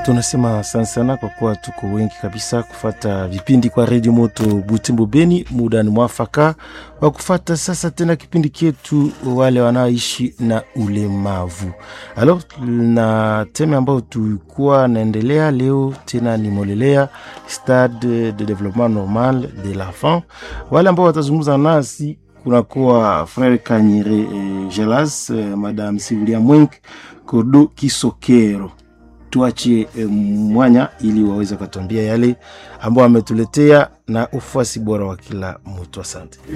tunasema asante sana kwa kuwa tuko wengi kabisa kufata vipindi kwa redio moto Butembo Beni. Muda ni mwafaka wa kufata sasa tena kipindi chetu wale wanaoishi na ulemavu. Alo, na teme ambayo tulikuwa naendelea leo tena ni molelea stade de developpement normal de l'enfant. Wale ambao watazungumza nasi kunakuwa frere Kanyire eh, Gelas eh, madame Sivilia Mwenk Kodo Kisokero tuachie e, mwanya ili waweze kutuambia yale ambao wametuletea na ufuasi bora wa kila mtu. Asante.